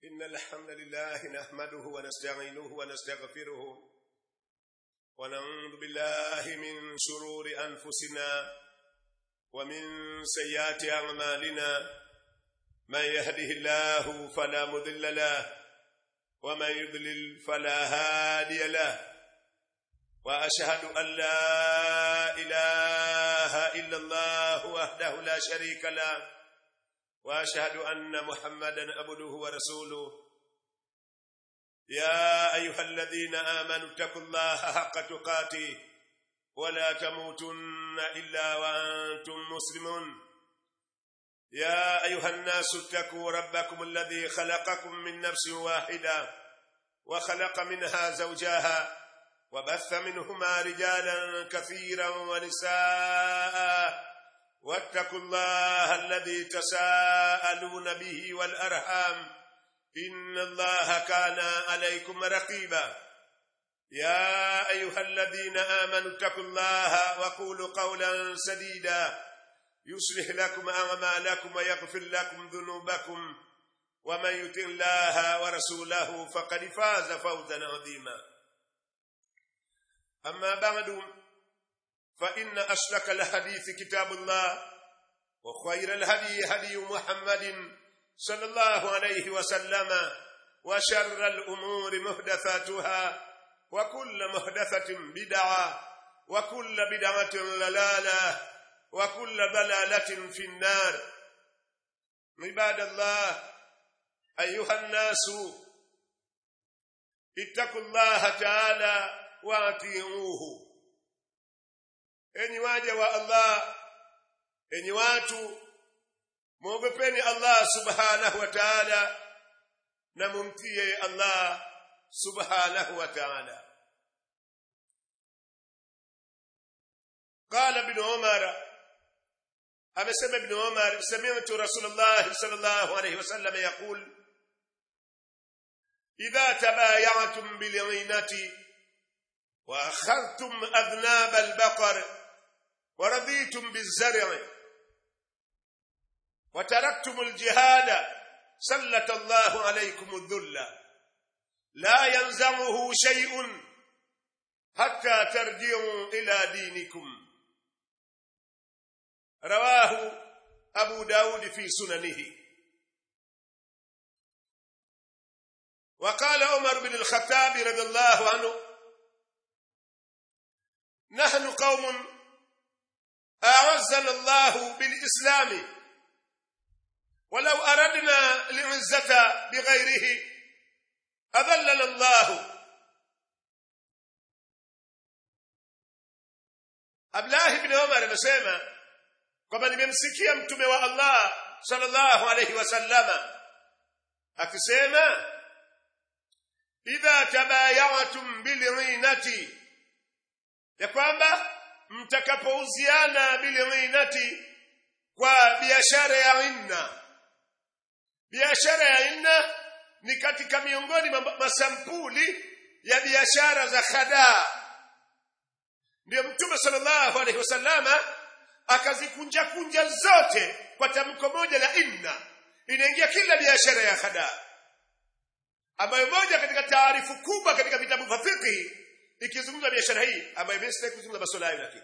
إن الحمد لله نحمده ونستعينه ونستغفره ونعوذ بالله من شرور أنفسنا ومن سيئات أعمالنا من يهده الله فلا مضل له ومن يضلل فلا هادي له وأشهد أن لا إله إلا الله وحده لا شريك له واشهد ان محمدا عبده ورسوله يا ايها الذين امنوا اتقوا الله حق تقاته ولا تموتن الا وانتم مسلمون يا ايها الناس اتقوا ربكم الذي خلقكم من نفس واحده وخلق منها زوجها وبث منهما رجالا كثيرا ونساء واتقوا الله الذي تساءلون به والأرحام إن الله كان عليكم رقيبا يا أيها الذين آمنوا اتقوا الله وقولوا قولا سديدا يصلح لكم أعمالكم ويغفر لكم ذنوبكم ومن يطع الله ورسوله فقد فاز فوزا عظيما أما بعد فإن أشرك الحديث كتاب الله وخير الهدي هدي محمد صلى الله عليه وسلم وشر الأمور محدثاتها وكل محدثة بدعة وكل بدعة ضلالة وكل ضلالة في النار عباد الله أيها الناس اتقوا الله تعالى واطيعوه enyi waja wa Allah enyi watu muogopeni Allah subhanahu wa ta'ala na mumtie Allah subhanahu wa ta'ala قال ابن عمر amesema ibn Umar sami'tu Rasulullah sallallahu alayhi wasallam yaqul idha tabaya'tum bil'inati wa akhadhtum adnab al-baqar ورضيتم بالزرع وتركتم الجهاد سلط الله عليكم الذل لا ينزعه شيء حتى ترجعوا إلى دينكم رواه أبو داود في سننه وقال عمر بن الخطاب رضي الله عنه نحن قوم أعزنا الله بالإسلام ولو أردنا العزة بغيره أذلنا الله Abdullah ibn Umar amesema kwamba nimemsikia mtume wa Allah sallallahu alayhi wasallama akisema idha tabayatum bil'inati ya kwamba mtakapouziana bilghinati kwa biashara ya inna biashara ya inna ni katika miongoni mwa masampuli ya biashara za khadaa ndio mtume sallallahu alaihi wasallama akazikunja kunja zote kwa tamko moja la inna inaingia kila biashara ya khadaa ambayo moja katika taarifu kubwa katika vitabu vya fiqh ikizungumza biashara hii ambayo mimi sitaki kuzungumza masuala hayo lakini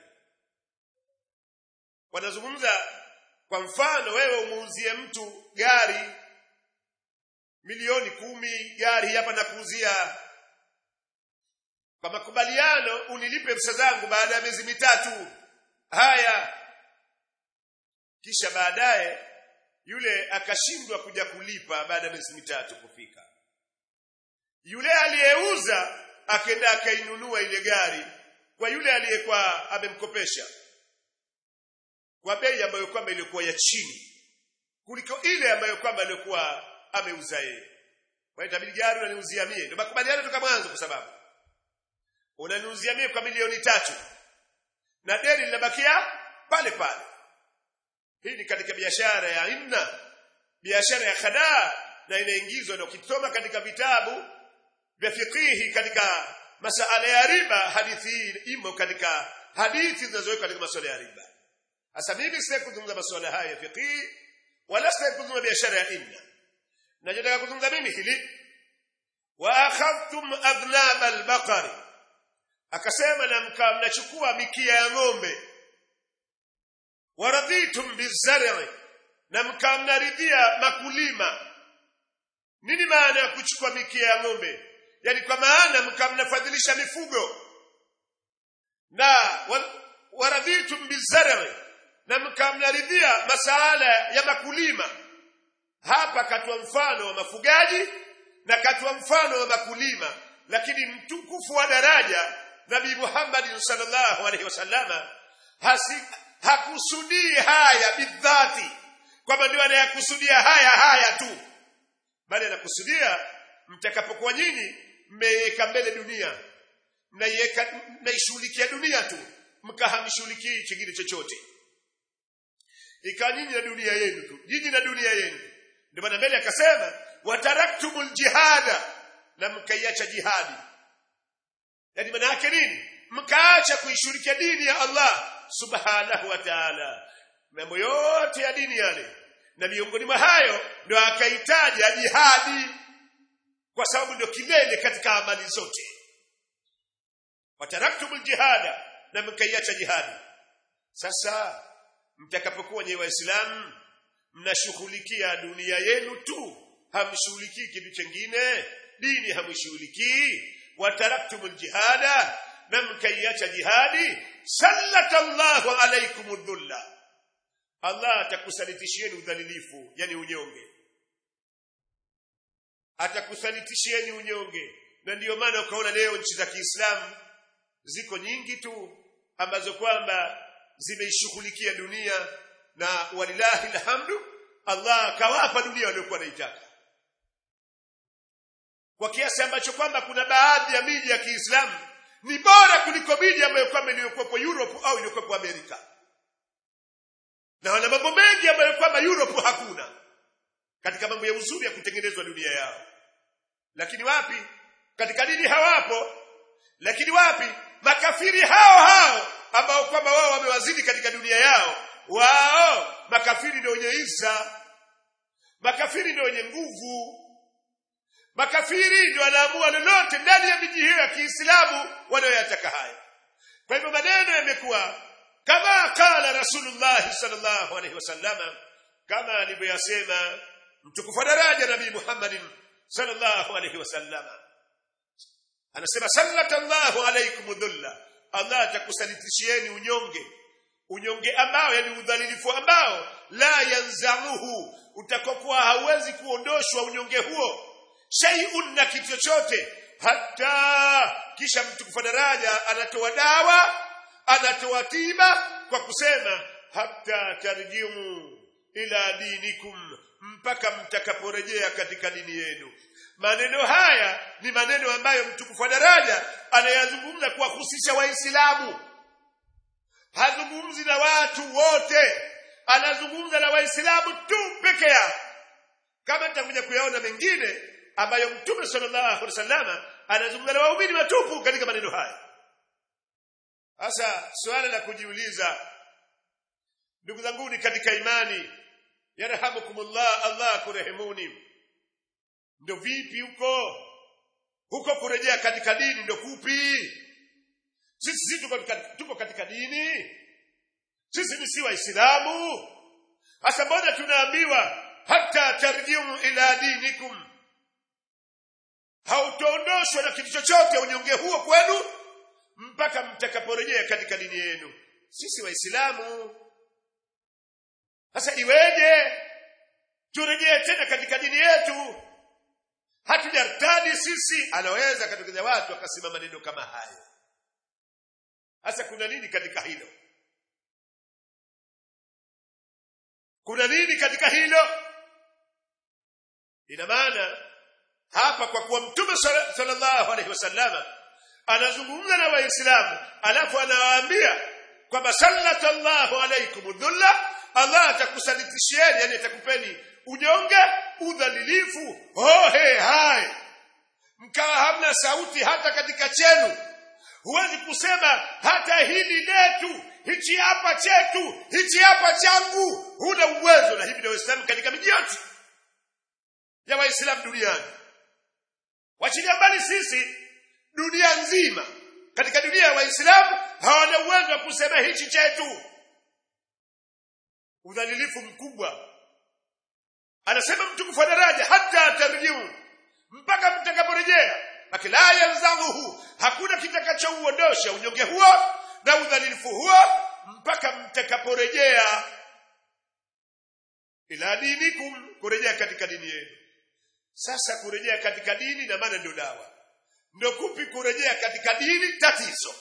wanazungumza kwa mfano wewe umuuzie mtu gari milioni kumi gari hapa na kuuzia kwa makubaliano unilipe pesa zangu baada ya miezi mitatu haya kisha baadaye yule akashindwa kuja kulipa baada ya miezi mitatu kufika yule aliyeuza akenda akainunua ile gari kwa yule aliyekuwa amemkopesha kwa bei ambayo kwamba ilikuwa ya chini kuliko ile ambayo kwamba alikuwa ameuza yeye kwa hiyo itabidi gari unaniuzia mie ndio makubaliano toka mwanzo kwa sababu unaniuzia mie kwa milioni tatu na deni linabakia pale pale hii ni katika biashara ya inna biashara ya khadaa na inaingizwa na ukisoma katika vitabu vya fikihi katika masala ya riba hadithi hii imo katika hadithi zinazowekwa katika masuala ya riba sasa mimi sitaki kuzungumza masuala haya ya fiqh wala sitaki kuzungumza biashara ya inna nachotaka kuzungumza mimi hili wa akhadhtum adhnab albaqari akasema na mkaa mnachukua mikia ya ng'ombe waradhitum bizar'i na mkaa mnaridhia makulima nini maana ya kuchukua mikia ya ng'ombe yani kwa maana mkaa mnafadhilisha mifugo na waradhitum bizar'i na mkaa mnaridhia masala ya makulima hapa katwa mfano wa mafugaji na katwa mfano wa makulima lakini mtukufu wa daraja nabii Muhammad sallallahu alaihi wasallama hakusudii haya bidhati kwamba ndio anayakusudia haya haya tu bali anakusudia mtakapokuwa nyinyi mmeiweka mbele dunia mnaiweka mnaishughulikia dunia tu mkahamshughulikii chingine chochote ikawa nyinyi na dunia yenu tu nyinyi na dunia yenu ndio maana mbele akasema wataraktumul jihada na mkaiacha jihadi yani maana yake nini mkaacha kuishughulikia dini ya Allah subhanahu wa ta'ala mambo yote ya dini yale na miongoni mwa hayo ndio akaitaja jihadi kwa sababu ndio kilele katika amali zote wataraktumul jihada na mkaiacha jihadi sasa mtakapokuwa nyewe waislamu mnashughulikia dunia yenu tu hamshughulikii kitu chengine dini hamshughulikii wataraktumul jihada na mkaiacha jihadi sallatallahu alaykum dhulla Allah atakusalitishieni udhalilifu yani unyonge atakusalitishieni unyonge na ndiyo maana ukaona leo nchi za Kiislamu ziko nyingi tu ambazo kwamba zimeishughulikia dunia na walilahi alhamdu Allah akawapa dunia waliokuwa wanaitaka kwa kiasi ambacho kwamba kuna baadhi ya miji ya Kiislamu ni bora kuliko miji ambayo kwamba iliyokuwepo Europe au iliyokuwepo Amerika na wana mambo mengi ambayo kwamba Europe hakuna katika mambo ya uzuri ya kutengenezwa dunia yao lakini wapi katika dini hawapo lakini wapi makafiri hao hao ambao kwamba wao wamewazidi katika dunia yao wao makafiri ndio wenye isa makafiri ndio wenye nguvu makafiri ndio wanaamua lolote ndani ya miji hiyo ya Kiislamu wanayoyataka hayo kwa hivyo maneno yamekuwa kama kala Rasulullah sallallahu alaihi wasallam kama alivyoyasema mtukufu daraja Nabii Muhammadin sallallahu alaihi wasallam anasema sallallahu alaikum dhulla Allah atakusalitishieni unyonge unyonge ambao yani udhalilifu ambao la yanzamuhu utakokuwa hauwezi kuondoshwa unyonge huo shay'un na kitu chochote hata kisha mtukufu daraja anatoa dawa anatoa tiba kwa kusema hata tarjimu ila dinikum mpaka mtakaporejea katika dini yenu maneno haya ni maneno ambayo mtukufu wa daraja anayazungumza kuwahusisha waislamu hazungumzi na watu wote anazungumza na waislamu tu peke yao kama nitakuja kuyaona mengine ambayo mtume sallallahu alaihi wasallam anazungumza na waumini watupu katika maneno haya sasa swala la kujiuliza ndugu zangu ni katika imani yarhamukumullah Allah kurehemuni ndio vipi huko huko kurejea katika dini ndio kupi sisi si tuko katika, tuko katika dini sisi ni si waislamu hasa mbona tunaambiwa hata tarjiu ila dinikum hautoondoshwa na kitu chochote unyonge huo kwenu mpaka mtakaporejea katika dini yenu sisi waislamu sasa iweje turejee tena katika dini yetu hatujartadi sisi anaweza katokeza watu akasema maneno kama hayo sasa kuna nini katika hilo kuna nini katika hilo ina maana hapa kwa kuwa mtume sallallahu alaihi wasallama anazungumza na waislamu alafu anawaambia kwamba sallallahu alaikum dhulla Allah atakusalitishieni yani atakupeni unyonge udhalilifu hohe hai mkawa hamna sauti hata katika chenu huwezi kusema hata hili letu hichi hapa chetu hichi hapa changu huna uwezo na hivi ndio Uislamu katika miji yote ya waislamu duniani wachilia mbali sisi dunia nzima katika dunia ya waislamu hawana uwezo wa kusema hichi chetu udhalilifu mkubwa anasema mtukufu wa daraja hata tarjiu mpaka mtakaporejea lakini la yanzadhuhu hakuna kitakachouondosha unyonge huo na udhalilifu huo mpaka mtakaporejea ila dinikum kurejea katika dini yenu sasa kurejea katika dini na maana ndio dawa ndio kupi kurejea katika dini tatizo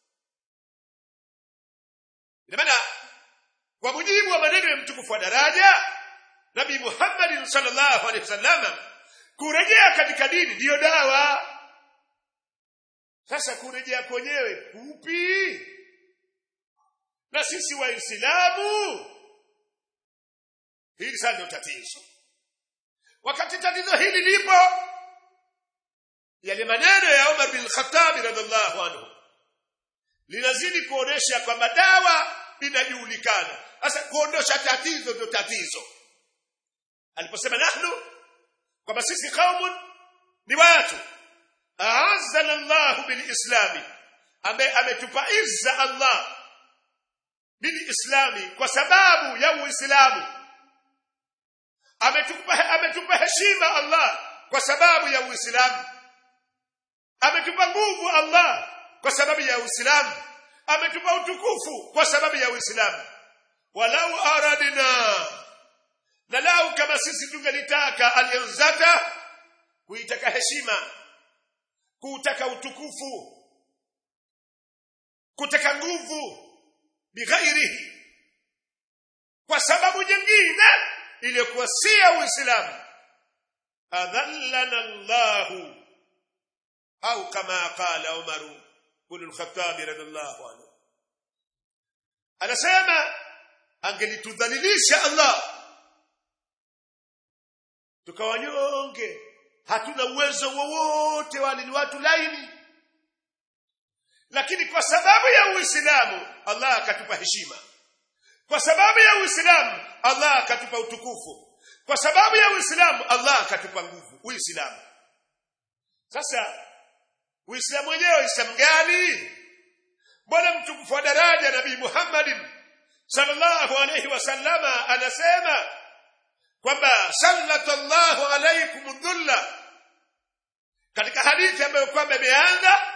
ina maana kwa mujibu wa maneno ya mtukufu wa daraja nabii Muhammad sallallahu alaihi wasallam kurejea katika dini ndiyo dawa sasa kurejea kwenyewe kupi na sisi waislamu hili sasa ndio tatizo wakati tatizo hili lipo yale maneno ya Umar bin Khattab radhiallahu anhu linazidi kuonesha kwamba dawa inajulikana sasa kuondosha tatizo ndio tatizo aliposema nahnu kwamba sisi kaumun ni watu aazana Allah bilislami ambaye ametupa izza Allah bilislami kwa sababu ya uislamu ametupa ametupa heshima Allah kwa sababu ya uislamu ametupa nguvu Allah kwa sababu ya uislamu ametupa utukufu kwa sababu ya uislamu walau aradna na lau kama sisi tungelitaka alianzata kuitaka heshima kutaka utukufu kutaka nguvu bighairihi kwa sababu nyingine iliyokuwa si ya uislamu adhallana Allahu au kama qala Umaru ibn al-Khattab radhiallahu anhu anasema angelitudhalilisha Allah tukawanyonge hatuna uwezo wowote wale ni watu laini lakini kwa sababu ya Uislamu Allah akatupa heshima kwa sababu ya Uislamu Allah akatupa utukufu kwa sababu ya Uislamu Allah akatupa nguvu Uislamu sasa Uislamu wenyewe Uislamu gani Bwana mtukufu wa daraja Nabii Muhammad sallallahu alayhi wasallama anasema kwamba sallallahu alaykum dhulla katika hadithi ambayo kwamba imeanza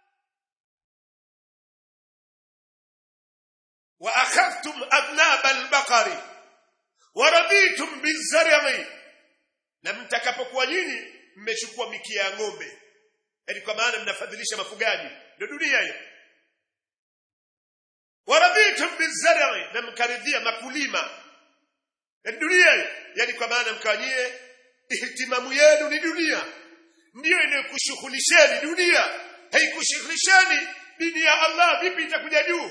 wa akhadhtum adnab al-baqari wa raditum bizar'i na mtakapokuwa nyinyi mmechukua mikia ya ng'ombe yani kwa maana mnafadhilisha mafugaji ndio dunia hiyo waradhitum bizar'i na mkaridhia makulima yani dunia hiyo yani kwa maana mkawanyie ihtimamu yenu ni dunia ndiyo inayokushughulisheni dunia haikushughulisheni dini ya Allah vipi itakuja juu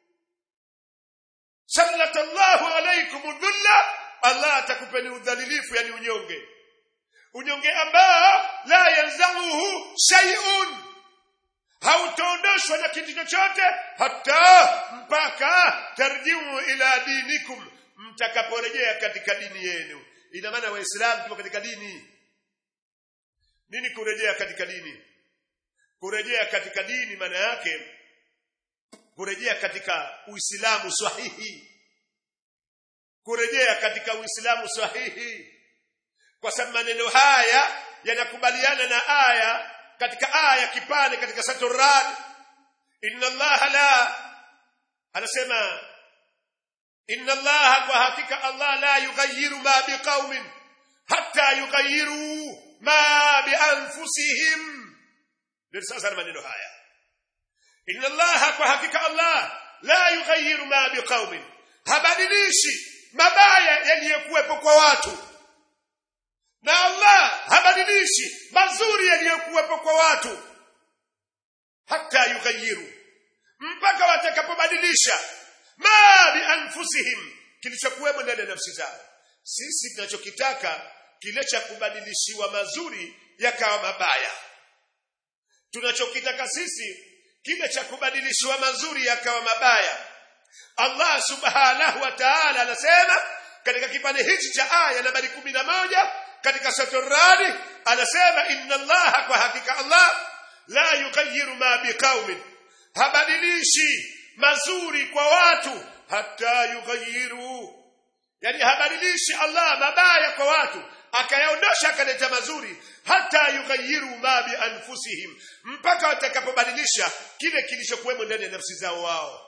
sallallahu alaykum dhulla Allah atakupeni udhalilifu yani unyonge unyonge ambao la yalzamuhu shay'un hautoondoshwa na kitu chochote hata mpaka tarjiu ila dinikum mtakaporejea katika dini yenu ina maana waislamu tupo katika dini nini kurejea katika dini kurejea katika dini maana yake kurejea katika uislamu sahihi kurejea katika uislamu sahihi kwa sababu maneno haya yanakubaliana na aya katika aya kipande katika saturad inna allaha la anasema inna allaha kwa hakika allah la yughayyiru ma biqaumin hatta yughayyiru ma bianfusihim ndio sasa maneno haya inna allaha kwa hakika allah la yughayyiru ma biqaumin habadilishi mabaya yaliyokuwepo kwa watu na Allah habadilishi mazuri yaliyokuwepo kwa watu hata yughayyiru mpaka watakapobadilisha ma bi anfusihim kilichokuwemo ndani ya nafsi zao sisi tunachokitaka kile cha kubadilishiwa mazuri yakawa mabaya tunachokitaka sisi kile cha kubadilishiwa mazuri yakawa mabaya Allah subhanahu wa ta'ala anasema katika kipande hichi cha aya nambari kumi na moja katika suratul radi anasema inna allaha kwa hakika allah la yughayyiru ma biqaumin habadilishi mazuri kwa watu hata yughayyiru yani habadilishi allah mabaya kwa watu akayaondosha akaleta mazuri hata yughayyiru ma bi anfusihim mpaka watakapobadilisha kile kilichokuwemo ndani ya nafsi zao wao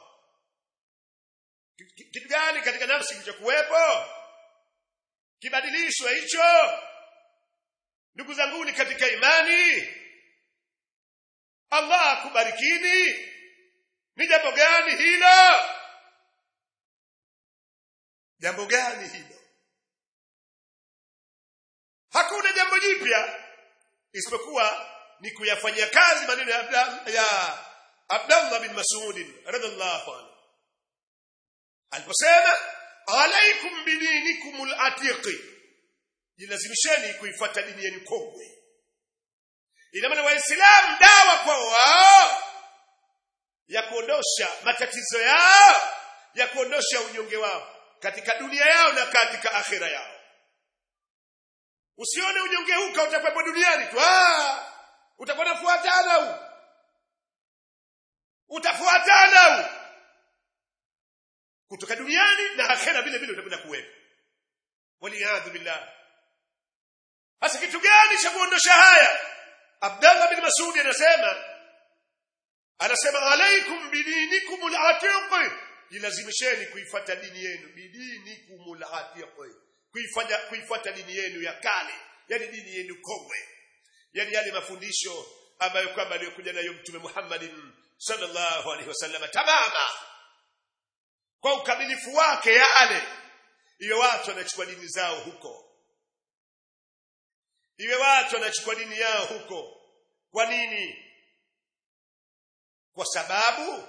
kitu gani katika nafsi kilichokuwepo kibadilishwe hicho ndugu zangu ni katika imani Allah akubarikini ni jambo gani hilo jambo gani hilo hakuna jambo jipya isipokuwa ni kuyafanyia kazi maneno ya Abdallah, ya Abdallah bin Mas'ud radhiallahu anhu aliposema alaikum bidinikumul atiqi jilazimisheni kuifuata dini yenu kongwe ina maana waislamu dawa kwa wao ya kuondosha matatizo yao ya kuondosha unyonge wao katika dunia yao na katika akhira yao usione unyonge huu utakuwepo duniani tu ah utakuwa unafuatana huu utafuatana huu kutoka duniani na akhera vile vile utakwenda kuwepo waliyadhu billah hasa kitu gani cha kuondosha haya Abdallah bin Mas'ud anasema anasema alaikum bidinikum al-atiq jilazimisheni kuifuata dini yenu bidinikum al-atiq kuifanya kuifuata dini yenu ya kale yani dini yenu kongwe yani yale mafundisho ambayo kwamba aliyokuja nayo mtume Muhammadin sallallahu alaihi wasallam tamama kwa ukamilifu wake yale iwe watu wanachukua dini zao huko iwe watu wanachukua dini yao huko kwa nini kwa sababu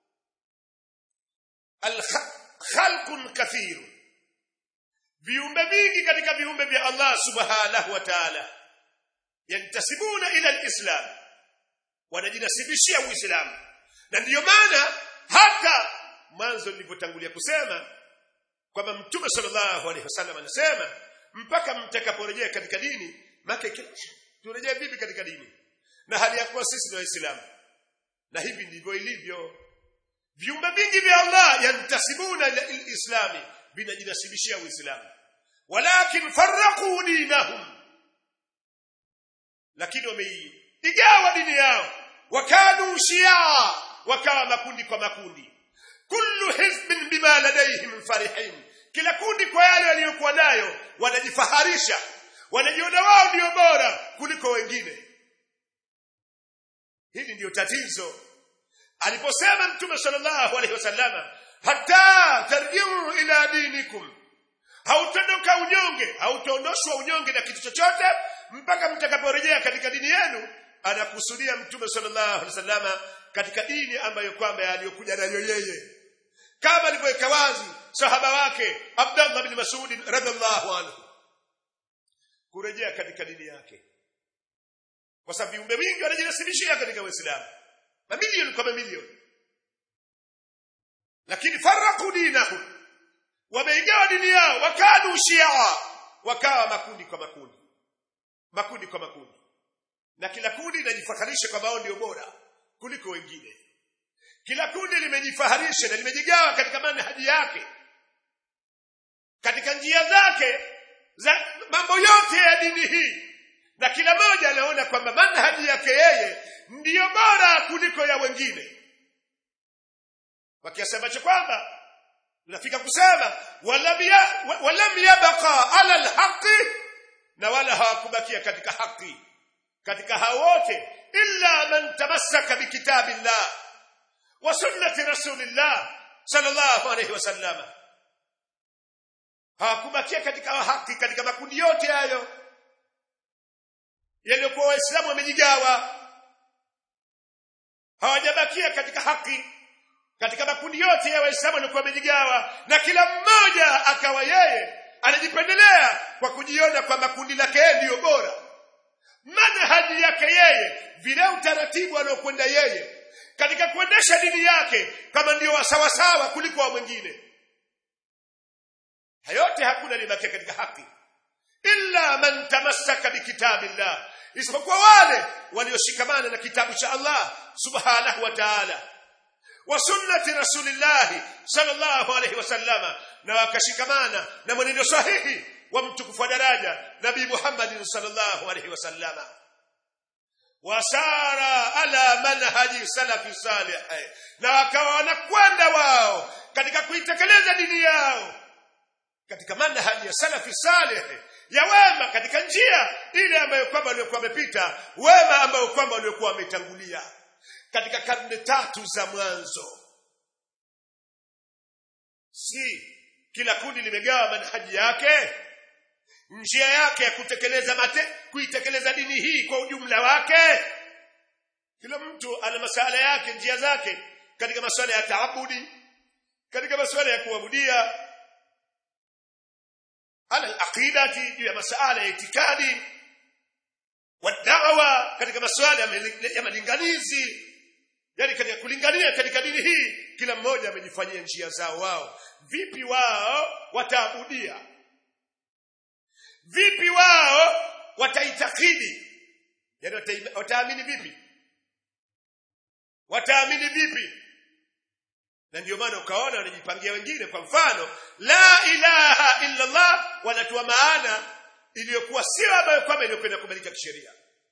khalqun kathir viumbe vingi katika viumbe vya Allah subhanahu wa ta'ala yantasibuna ila alislam wanajinasibishia uislamu na ndiyo maana hata mwanzo nilivyotangulia kusema kwamba mtume sallallahu alaihi wasallam anasema mpaka mtakaporejea katika dini make turejee vipi katika dini na hali ya kuwa sisi ni waislamu na hivi ndivyo ilivyo viumbe vingi vya Allah yantasibuna ila islami vinajinasibishia uislamu walakin farraqu dinahum lakini wameigawa dini yao wakanu shia wakawa makundi kwa makundi kullu hizbin bima ladayhim farihin kila kundi kwa yale waliyokuwa nayo wanajifaharisha wanajiona wao ndio bora kuliko wengine hili ndiyo tatizo aliposema mtume sallallahu alaihi wasallam hatta tarjiu ila dinikum hautondoka unyonge hautaondoshwa unyonge na kitu chochote mpaka mtakaporejea katika dini yenu anakusudia mtume sallallahu alaihi wasallam katika dini ambayo kwamba aliyokuja nayo yeye kama alivyoweka wazi sahaba wake Abdullah bin Mas'ud radhiallahu anhu kurejea katika dini yake kwa sababu viumbe vingi wanajinasibishia katika Uislamu mamilioni kwa mamilioni lakini faraku dinahum wameigawa dini yao wakadu shia wakawa makundi kwa makundi makundi kwa makundi na kila kundi linajifaharisha kwamba wao ndio bora kuliko wengine kila kundi limejifaharisha na limejigawa katika manhaji yake katika njia zake za mambo yote ya dini hii na kila mmoja anaona kwamba manhaji yake yeye ndiyo bora kuliko ya wengine kwa kiasi ambacho kwamba unafika kusema walam yabqa ala alhaqi na wala hawakubakia katika haki katika hao wote illa man tamassaka bikitabillah wa sunnati rasulillah sallallahu alayhi wasallam hawakubakia katika haki katika makundi yote hayo yaliyokuwa waislamu wamejigawa hawajabakia katika haki katika makundi yote ya waislamu walikuwa wamejigawa na kila mmoja akawa yeye anajipendelea kwa kujiona kwamba kundi lake yeye ndiyo bora manhaji yake yeye vile utaratibu aliokwenda yeye katika kuendesha dini yake kama ndio wasawasawa kuliko wa mwingine hayote hakuna libakia katika haki illa man tamassaka bikitabillah isipokuwa wale walioshikamana na kitabu cha Allah subhanahu wa ta'ala wa sunnati rasulillahi sallallahu alayhi wasallama na wakashikamana na mwenendo sahihi wa mtukufu wa daraja nabii Muhammad sallallahu alayhi wasallama wasara ala manhaji salafi salih na wakawa wanakwenda wao katika kuitekeleza dini yao katika manhaji ya salafi salih ya wema katika njia ile ambayo kwamba waliokuwa wamepita wema ambayo kwamba waliokuwa wametangulia katika karne tatu za mwanzo si kila kundi limegawa manhaji yake njia yake ya kutekeleza mate kuitekeleza dini hii kwa ujumla wake kila mtu ana masala yake njia zake katika masuala ya taabudi katika masuala ya kuabudia ala alaqidati juu ya masuala ya itikadi wadawa katika masuala ya malinganizi yani katika kulingania katika dini hii kila mmoja amejifanyia njia zao wao vipi wao wataabudia vipi wao wataitakidi yani wataamini vipi wataamini vipi na ndio maana ukaona wanajipangia wengine kwa mfano la ilaha illa Allah wanatoa maana iliyokuwa sio ambayo kwamba iliyokwenda kubalika kisheria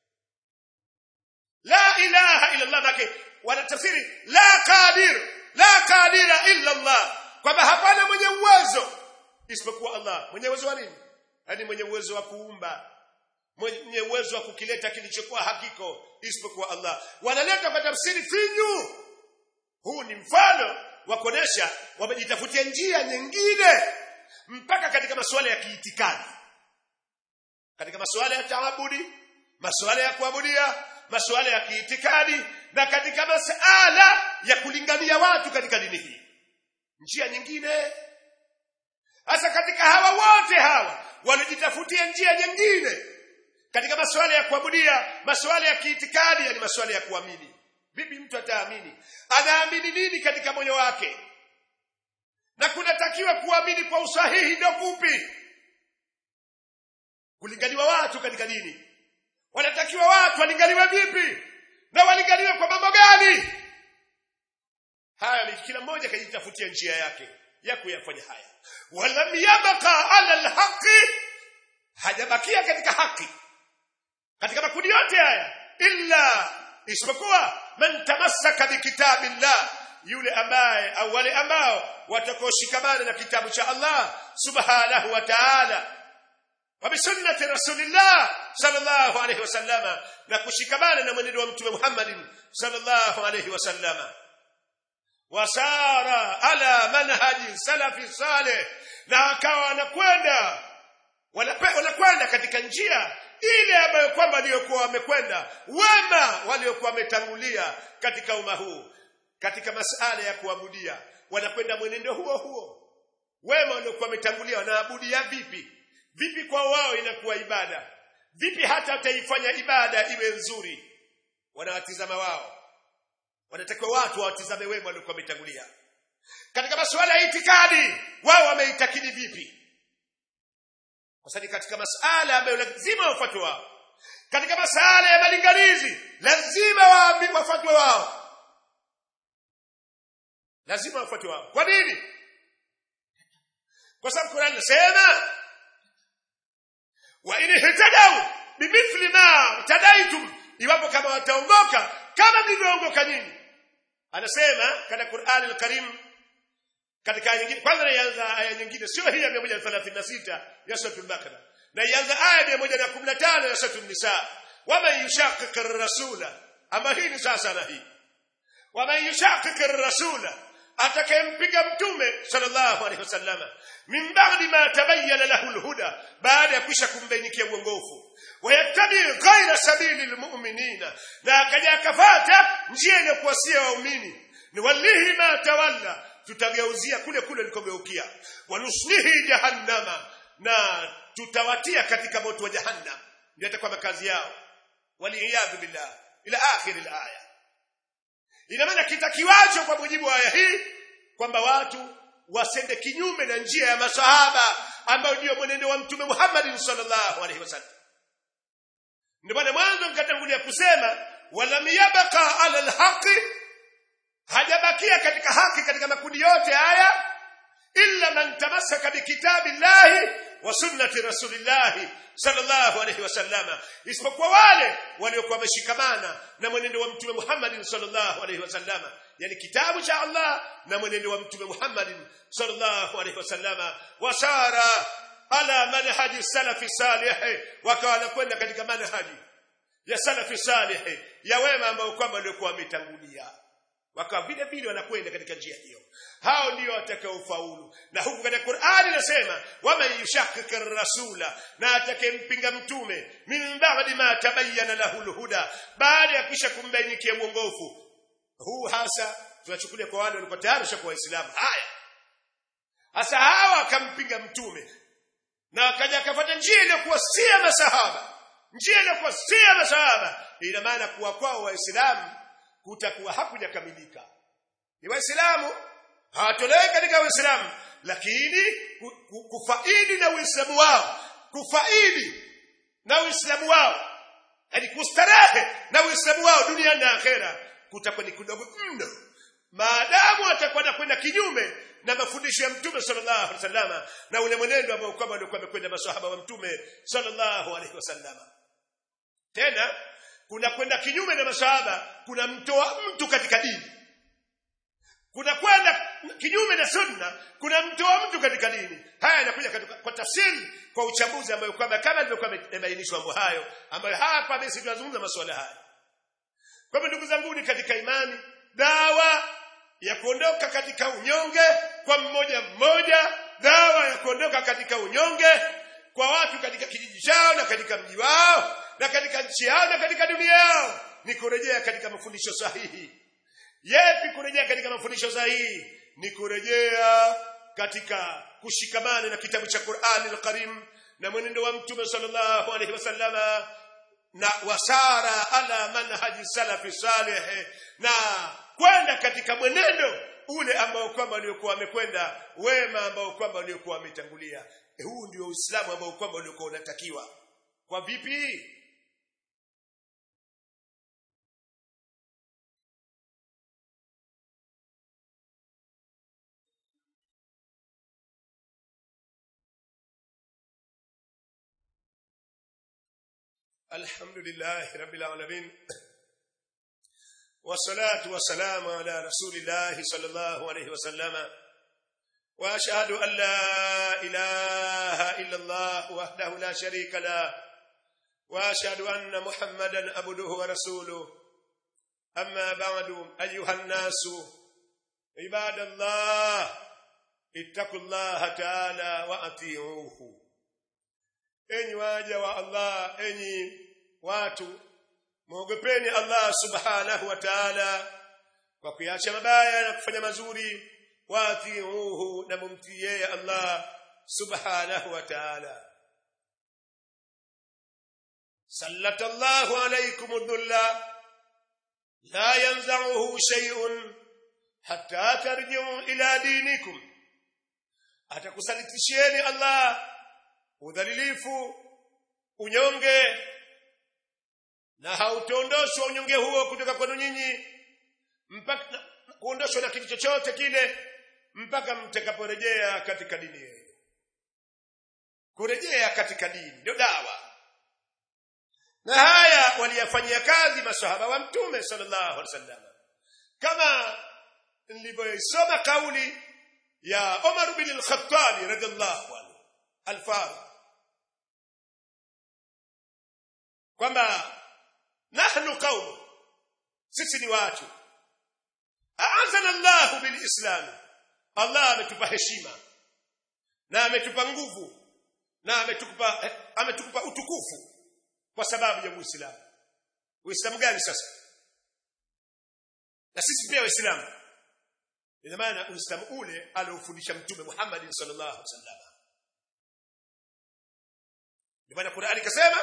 la ilaha illa Allah make wanatafsiri la qadir la qadira illa Allah kwamba hapana mwenye uwezo isipokuwa Allah mwenye uwezo wa nini yani mwenye uwezo wa kuumba mwenye uwezo wa kukileta kilichokuwa hakiko isipokuwa Allah wanaleta kwa tafsiri finyu huu ni mfano wa kuonesha wamejitafutia njia nyingine mpaka katika masuala ya kiitikadi katika masuala ya taabudi masuala ya kuabudia masuala ya kiitikadi na katika masuala ya kulingania watu katika dini hii njia nyingine hasa katika hawa wote hawa walijitafutia njia nyingine katika masuala ya kuabudia masuala ya kiitikadi yani masuala ya kuamini vipi mtu ataamini anaamini nini katika moyo wake na kunatakiwa kuamini kwa usahihi ndio kupi kulinganiwa watu katika dini wanatakiwa watu walingaliwe vipi na walingaliwe kwa mambo gani haya ni kila mmoja kajitafutia njia yake ya kuyafanya haya walam yabqa ala alhaqi hajabakia katika haki katika makundi yote haya illa isipokuwa man tamassaka bikitabillah yule ambaye au wale ambao watakaoshikamana na kitabu cha Allah subhanahu wa ta'ala wa bisunnati rasulillah sallallahu alayhi wasallama na kushikamana na mwenendo wa mtume Muhammadin sallallahu alayhi wasallama wasara ala manhaji salafi saleh na akawa anakwenda wanakwenda katika njia ile ambayo kwamba waliokuwa wamekwenda wema waliokuwa wametangulia katika umma huu katika masala ya kuabudia wanakwenda mwenendo huo huo wema waliokuwa wametangulia wanaabudia vipi vipi kwa wao inakuwa ibada vipi hata wataifanya ibada iwe nzuri wanawatizama wao wanatakiwa watu wawatizame wema waliokuwa wametangulia katika masuala ya itikadi wao wameitakidi vipi kwa sababu katika masala ambayo lazima wafuatwe wao katika masala ya malinganizi lazima wafuatwe wao lazima wafuatwe wao kwa nini kwa sababu Qur'an inasema wa in ihtadaw bimithli ma tadaitum iwapo kama wataongoka kama mlivyoongoka nyinyi anasema katika Qur'an al-Karim katika aya nyingine kwanza naianza aya nyingine sio hii ya 136 ya sura al-Baqara na ianza aya ya 115 ya sura an-Nisa wama yushaqiq ar-rasula ama hii ni sasa na hii wama yushaqiq ar-rasula atakayempiga mtume sallallahu alaihi wasallam min ba'di ma tabayyana lahu al-huda baada ya kisha kumbainikia uongofu wayattabi ghayra sabili al-mu'minina na akaja akafata njia iliyokuwa sio waumini ni walihi ma tawalla tutageuzia kule kule likogeukia wanuslihi jahannama na tutawatia katika moto wa jahannam ndio itakuwa makazi yao waliyadhu billah ila akhir alaya ina maana kitakiwacho kwa mujibu wa aya hii kwamba watu wasende kinyume na njia ya masahaba ambayo ndiyo mwenendo wa mtume Muhammad sallallahu alaihi wasallam ndio maana mwanzo nikatangulia kusema walam yabqa ala alhaqi hajabakia katika haki katika makundi yote haya illa man tamassaka bikitabi llahi wa sunnati rasulillahi sallallahu alaihi wasallama isipokuwa wale waliokuwa wameshikamana na mwenendo wa mtume Muhammad sallallahu alaihi wasallama yani kitabu cha Allah na mwenendo wa mtume Muhammad sallallahu alaihi wasallama wasara ala manhaji salafi salih wakawa wanakwenda katika manhaji ya salafi salih ya wema ambao kwamba waliokuwa wametangulia wakawa vile vile wanakwenda katika njia hiyo hao ndio watakaofaulu na huku katika Qur'ani inasema waman yushakkika rasula na atakempinga mtume min ba'di ma tabayyana lahu alhuda baada ya kisha kumbainikia uongofu huu hasa tunachukulia kwa wale walikuwa tayari kwa waislamu haya hasa hawa akampinga mtume na akaja akafuata njia iliyokuwa si ya masahaba njia iliyokuwa si ya masahaba ina maana kuwa kwao waislamu kutakuwa hakujakamilika ni waislamu hawatolewi katika uislamu lakini kufaidi na uislamu wao kufaidi na uislamu wao yani kustarehe na uislamu wao duniani na akhera kutakuwa ni kidogo mno maadamu atakuwa anakwenda kinyume na mafundisho ya mtume sallallahu alaihi wasallam na ule mwenendo ambao kwamba alikuwa amekwenda maswahaba wa mtume sallallahu alaihi wasallam tena kuna kwenda kinyume na maswahaba kuna mtoa mtu katika dini kuna kwenda kinyume na sunna kuna mtoa mtu katika dini haya yanakuja kwa tafsiri kwa uchambuzi ambayo kwamba kama ilivyokuwa imebainishwa mambo hayo ambayo hapa basi tunazungumza masuala haya kwa hivyo ndugu zangu ni katika imani dawa ya kuondoka katika unyonge kwa mmoja mmoja dawa ya kuondoka katika unyonge kwa watu katika kijiji chao na katika mji wao na katika nchi yao na katika dunia yao ni kurejea katika mafundisho sahihi yepi kurejea katika mafundisho sahihi ni kurejea katika kushikamana na kitabu cha Qur'ani al-Karim na mwenendo wa mtume sallallahu alaihi wasallama na wasara ala manhaji salafi salih na kwenda katika mwenendo ule ambao kwamba waliokuwa wamekwenda wema ambao kwamba waliokuwa wametangulia e huu ndio uislamu ambao kwamba uliokuwa unatakiwa kwa vipi الحمد لله رب العالمين والصلاة والسلام على رسول الله صلى الله عليه وسلم وأشهد أن لا إله إلا الله وحده لا شريك له وأشهد أن محمدا عبده ورسوله أما بعد أيها الناس عباد الله اتقوا الله تعالى وأطيعوه enyi waja wa Allah enyi watu muogopeni Allah subhanahu wa ta'ala kwa kuacha mabaya na kufanya mazuri watiuhu na mumtii yeye Allah subhanahu wa ta'ala sallatallahu alaykum dhulla la yanza'uhu shay'un hatta tarji'u ila dinikum atakusalitishieni Allah udhalilifu unyonge na hautondoshwa unyonge huo kutoka kwenu nyinyi mpaka kuondoshwa na kitu chochote kile mpaka mtakaporejea katika dini yenu kurejea katika dini ndio dawa na haya waliyafanyia kazi masahaba wa mtume sallallahu alaihi wasallam kama nilivyoisoma kauli ya Umar bin al-Khattab radhiallahu anhu al-Faruq kwamba nahnu qaum sisi ni watu aazana Allah bilislam Allah ametupa heshima na ametupa nguvu na ametupa eh, ametupa utukufu kwa sababu ya Uislamu Uislamu gani sasa na sisi pia waislamu ina maana Uislamu ule aliofundisha mtume Muhammad sallallahu alaihi wasallam ndio maana Qur'ani ikasema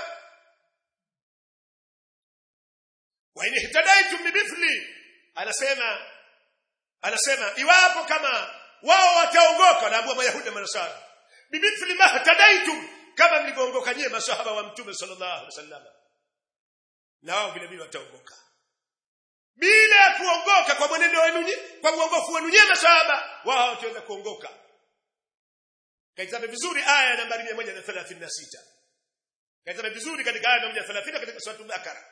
wa in ihtadaitum bimithli anasema anasema iwapo kama wao wataongoka naambua mayahudi na manasara bimithli ma tadaitum kama mlivyoongoka nyie masahaba wa mtume sallallahu alaihi wasallam na wao vile vile wataongoka bila ya kuongoka kwa mwenendo wenu nyie- kwa uongofu wenu nyie masahaba wao hawataweza kuongoka kaitazame vizuri aya ya nambari 136 kaitazame vizuri katika aya ya 130 katika sura Bakara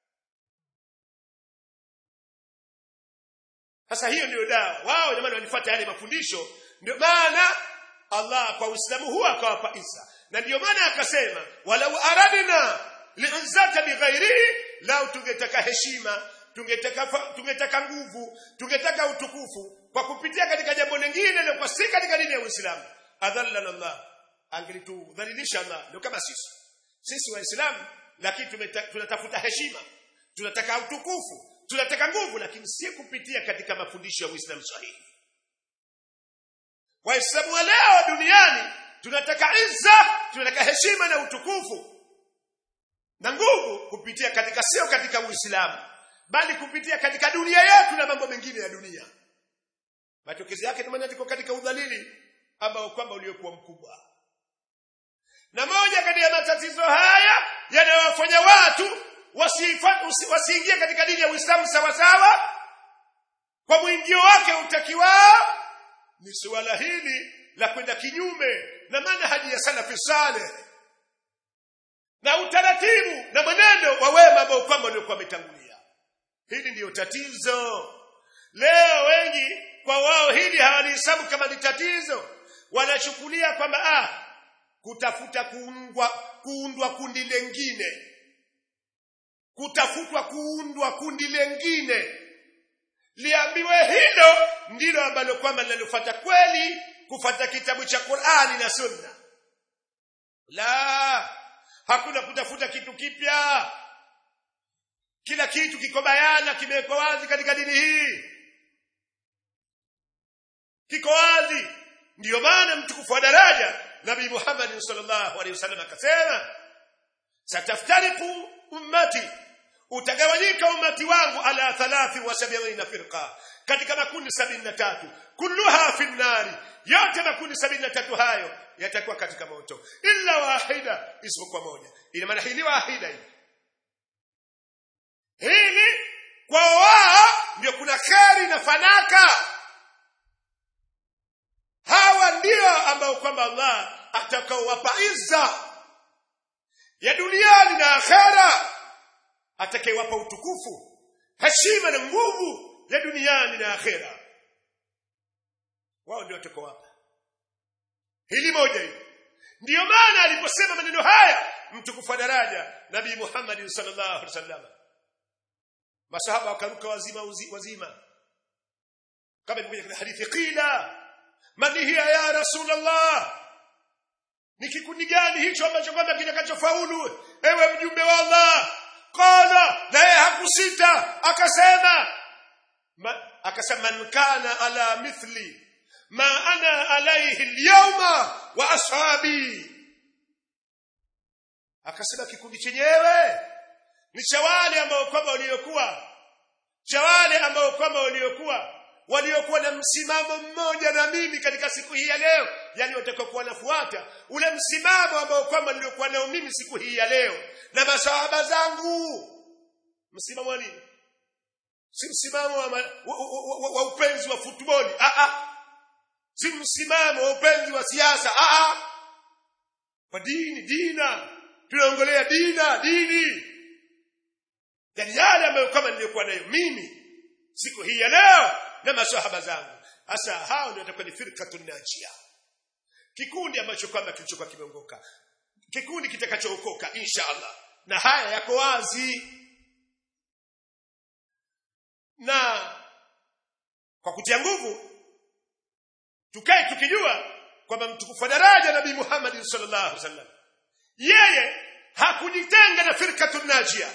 Sasa hiyo ndio dawa. Wao jamani walifuata yale mafundisho. Ndio maana Allah kwa Uislamu huu akawapa Isa. Na ndio maana akasema walau aradna li'izzata bighairihi lau tungetaka heshima, tungetaka fa- tungetaka nguvu, tungetaka utukufu kwa kupitia katika jambo lingine na kwa si katika dini ya Uislamu. Adhallana Allah. Angelitudhalilisha Allah. Ndio kama sisi. Sisi Waislamu lakini tumeta- tunatafuta heshima, tunataka utukufu, tunataka nguvu lakini si kupitia katika mafundisho ya Uislamu sahihi. Waislamu wa leo duniani tunataka izza, tunataka heshima na utukufu na nguvu kupitia katika sio katika Uislamu bali kupitia katika dunia yetu na mambo mengine ya dunia. Matokeo yake ni maana tuko katika udhalili ambao kwamba uliokuwa mkubwa. Na moja kati ya matatizo haya yanayowafanya watu wasifa- usi- wasiingie katika dini ya Uislamu sawa sawa kwa mwingio wake utakiwao ni suala hili la kwenda kinyume na manhaji ya salafi saleh na utaratibu na mwenendo wa wema ambao kwamba waliokuwa wametangulia. Hili ndiyo tatizo. Leo wengi kwa wao hili hawalihesabu kama ni tatizo, wanachukulia kwamba ah, kutafuta kuundwa, kuundwa kundi lengine, kutafutwa kuundwa kundi lengine, liambiwe hilo ndilo ambalo kwamba linalofuata kweli kufuata kitabu cha Qur'ani na Sunna. La, hakuna kutafuta kitu kipya. Kila kitu kiko bayana, kimewekwa wazi katika dini hii, kiko wazi. Ndiyo maana mtukufu wa daraja Nabii Muhammad sallallahu alaihi wasallam akasema, sataftariku ummati, utagawanyika ummati wangu ala thalathi wa sabina firqa, katika makundi sabini na tatu, kulluha fi nnari, yote makundi sabini na tatu hayo yatakuwa katika moto, illa wahida, isipokuwa moja. Ina maana hili wahida hili hili kwa wao ndio kuna kheri na fanaka. Hawa ndio ambao kwamba Allah atakaowapa izza ya duniani na akhera, atakayewapa utukufu, heshima na nguvu ya duniani na akhera. Wao ndio watakaowapa hili moja hili. Ndiyo maana aliposema maneno haya mtukufu wa daraja Nabii Muhammad sallallahu alaihi wasallam masahaba wakaruka wazima uzi- wazima kama ilivyokuja katika hadithi qila man hiya ya rasulullah ni kikundi gani hicho ambacho kwamba kitakachofaulu ewe mjumbe wa Allah qala naye hakusita akasema ma, akasema man kana ala mithli ma ana alayhi alyawma wa ashabi akasema kikundi chenyewe ni cha wale ambao kwamba waliokuwa cha wale ambao kwamba waliokuwa waliokuwa na msimamo mmoja na mimi katika siku hii ya leo yani watakaokuwa nafuata ule msimamo ambao kwamba niliokuwa nao mimi siku hii ya leo na masahaba zangu msimamo wa nini si msimamo wa, ma, wa, wa, wa, wa upenzi wa futboli ah ah si msimamo wa upenzi wa siasa ah ah kwa dini dina tunaongelea dina dini yani yale ambayo kama niliyokuwa nayo mimi siku hii ya leo na maswahaba zangu hasa hao ndio watakuwa ni firqatun najia kikundi ambacho kwamba kilichokuwa kimeongoka kikundi kitakachookoka insha Allah na haya yako wazi na kwa kutia nguvu tukae tukijua kwamba mtukufu wa daraja nabii Muhammad sallallahu alaihi wasallam yeye hakujitenga na firqatun najia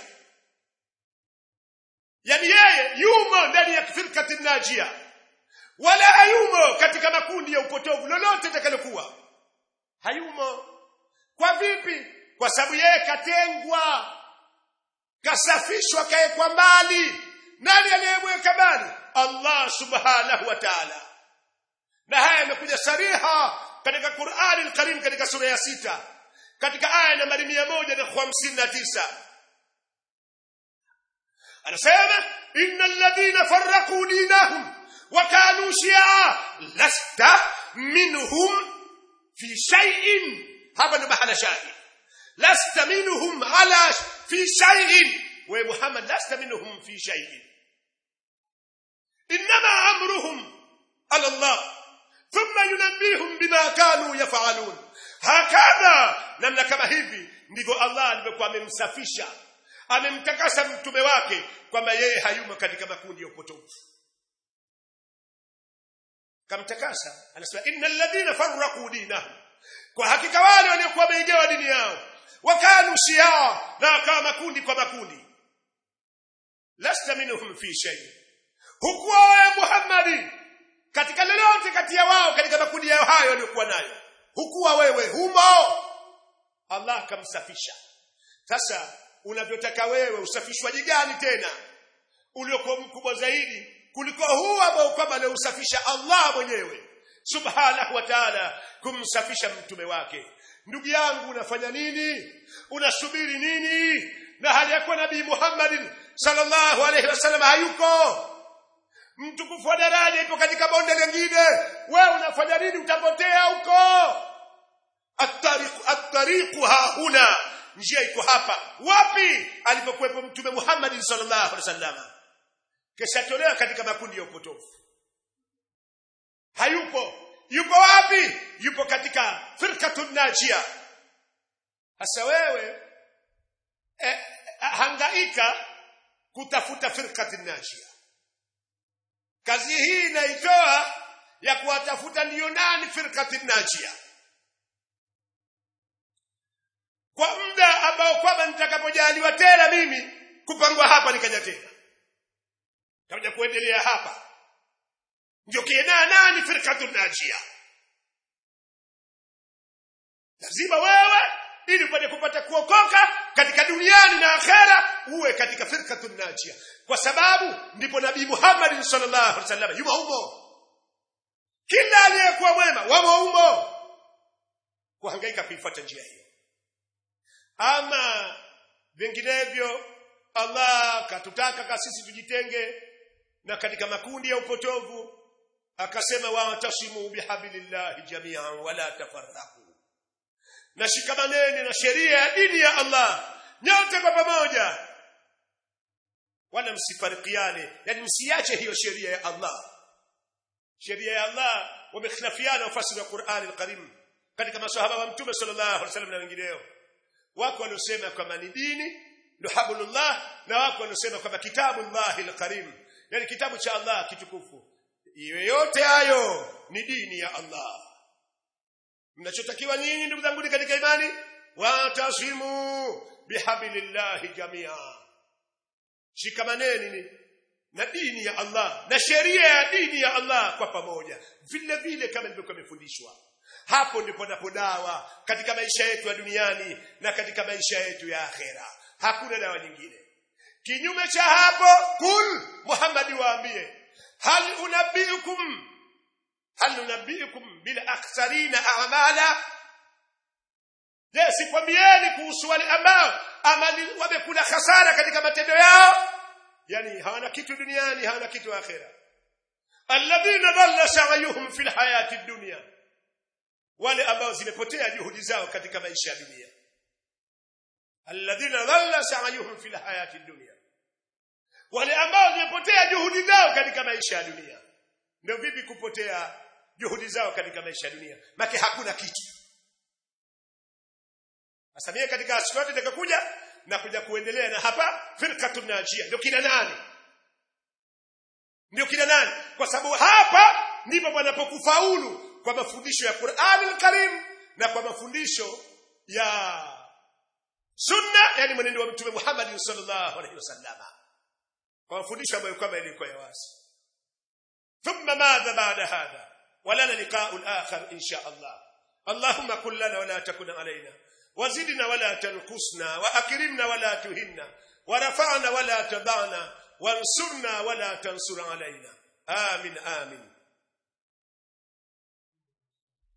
yani yeye yumo ndani ya firqatun najia wala hayumo katika makundi ya upotovu lolote litakalokuwa hayumo kwa vipi kwa sababu yeye katengwa kasafishwa kaekwa mbali nani aliyemweka mbali Allah subhanahu wa ta'ala na haya yamekuja sariha katika Qur'ani al-Karim katika sura ya sita katika aya nambari mia moja na hamsini na tisa anasema innal ladhina farraqu dinahum wa kanu shi'a lasta minhum fi shay'in hapa ndo mahala shahid lasta minhum ala fi shay'in wa muhammad lasta minhum fi shay'in انما امرهم على الله ثم ينبيهم بما كانوا يفعلون hakadha namna kama hivi ndivyo Allah alivyokuwa amemsafisha amemtakasa mtume wake kwamba yeye hayumo katika makundi ya upotovu kamtakasa anasema innal ladhina farraqu dinahum kwa hakika wale waliokuwa wameigawa dini yao wakanu shia na wakawa makundi kwa makundi lasta minhum fi shay hukuwa wewe Muhammadi katika lolote kati ya wao katika makundi yao hayo waliokuwa nayo hukuwa wewe humo Allah akamsafisha sasa unavyotaka wewe usafishwaji gani tena uliokuwa mkubwa zaidi kuliko huu ambao kwamba aliusafisha Allah mwenyewe subhanahu wa ta'ala kumsafisha mtume wake ndugu yangu unafanya nini unasubiri nini na hali ya kuwa nabii Muhammadin sallallahu alaihi wasallam hayuko mtukufu wa daraja ipo katika bonde lingine wewe unafanya nini utapotea huko atariqu atariqu hahuna njia iko hapa wapi alipokuwepo mtume Muhammad sallallahu alaihi wasallam kisha tolewa katika makundi ya upotofu hayupo yupo wapi yupo katika firqatun najia hasa wewe eh, hangaika kutafuta firqatun najia kazi hii inaitoa ya kuwatafuta ndiyo nani firqatun najia kwa muda ambao kwamba nitakapojaliwa tena mimi kupangwa hapa nikaja tena takuja kuendelea hapa ndio kienaa nani firqatun najia lazima wewe ili upate kupata kuokoka katika duniani na akhera uwe katika firqatun najia kwa sababu ndipo nabii Muhammad sallallahu alaihi wasallam yumo humo kila aliyekuwa mwema wamo humo kuhangaika kuifuata njia hiyo ama vinginevyo Allah katutaka kasisi tujitenge na katika makundi ya upotovu akasema watasimu bihablillahi jami'an wala tafarraqu na shikamaneni na sheria ya dini ya Allah nyote kwa pamoja wala msifarikiane yani msiache hiyo sheria ya Allah sheria ya Allah wamekhilafiana ufasiri wa Qur'an al-Karim katika maswahaba wa mtume sallallahu alaihi wasallam na wengineo wako waliosema kwamba ni dini ndo hablullah na wako waliosema kwamba kitabullah al-Karim yani kitabu cha Allah kitukufu yote hayo ni dini ya Allah mnachotakiwa nyinyi ndugu zangu katika imani watasimu bihablillahi jamia shikamaneni na dini ya Allah na sheria ya dini ya Allah kwa pamoja vile vile kama nilivyokuwa nimefundishwa hapo ndipo napo dawa katika maisha yetu ya duniani na katika maisha yetu ya akhera hakuna dawa nyingine kinyume cha hapo kul Muhammad waambie hal unabbiukum hal unabbiukum bil akhsarina a'mala je sikwambieni kuhusu wale ambao amali wamekula hasara katika matendo yao yani hawana kitu duniani hawana kitu akhera alladhina dhalla sa'yuhum fil hayati dunya wale ambao zimepotea juhudi zao katika maisha ya dunia alladhina dhalla sa'yuhum fil hayati dunya wale ambao zimepotea juhudi zao katika maisha ya dunia ndio vipi kupotea juhudi zao katika maisha ya dunia maki hakuna kitu asamia katika siku yote itakayokuja na kuja kuendelea na hapa firqatun najia ndio kina nani ndio kina nani kwa sababu hapa ndipo panapokufaulu kwa mafundisho ya Qur'an al-Karim na kwa mafundisho ya sunna yani mwenendo wa mtume Muhammad sallallahu alaihi wasallam kwa mafundisho ambayo kwamba ilikuwa ya wazi thumma madha baada hadha wala liqa'u al-akhar insha Allah اللهم كن لنا ولا تكن علينا وزدنا ولا تنقصنا واكرمنا ولا تهنا ورفعنا ولا تضعنا وانصرنا ولا تنصر علينا آمين آمين